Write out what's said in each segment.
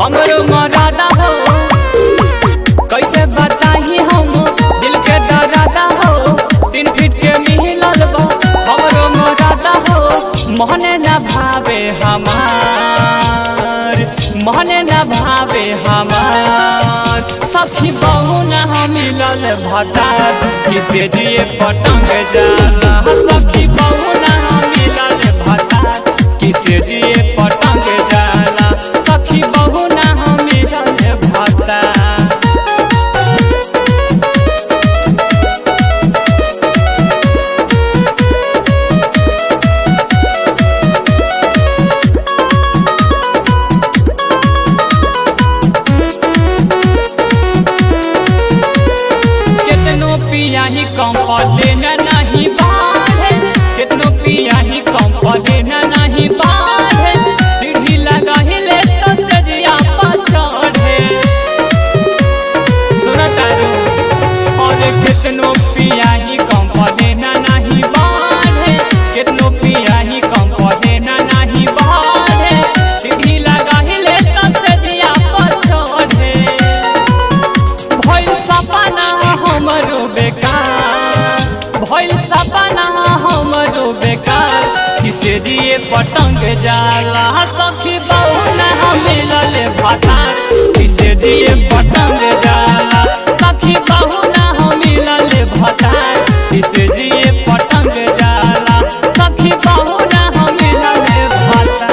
हमरो मरादा हो कैसे बताही हम दिल के दरादा हो तीन फीट के मिलल बा हमरो मरादा हो मोहने न भावे हमार मोहने न भावे हमार सखी बहु न मिलल भटार किसे दिए पटंग जाला सखी बहु न मिलल भटार किसे दिए पटंग जाला सखी बहु न मिलल भटार कितनो पिया ही कम पले न नहीं बाढ़े कितनो पिया ही कम पले न नहीं बाढ़े सीढ़ी लगा ही ले तो सजिया पर चढ़े सुना तारू और कितनो पिया ही कम पले न नहीं बाढ़े कितनो पिया ही कम पले न नहीं बाढ़े सीढ़ी लगा ही ले तो सजिया पर चढ़े भइल सपना हमरो बेकार भइल सपना हमरो बेकार किसे दिए पतंग जाला सखी बहु न मिलल भतार किसे दिए पतंग जाला सखी बहु न मिलल भतार किसे दिए पतंग जाला सखी बहु न मिलल भतार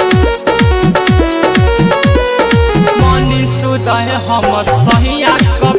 मनी सुदय हम सहिया कब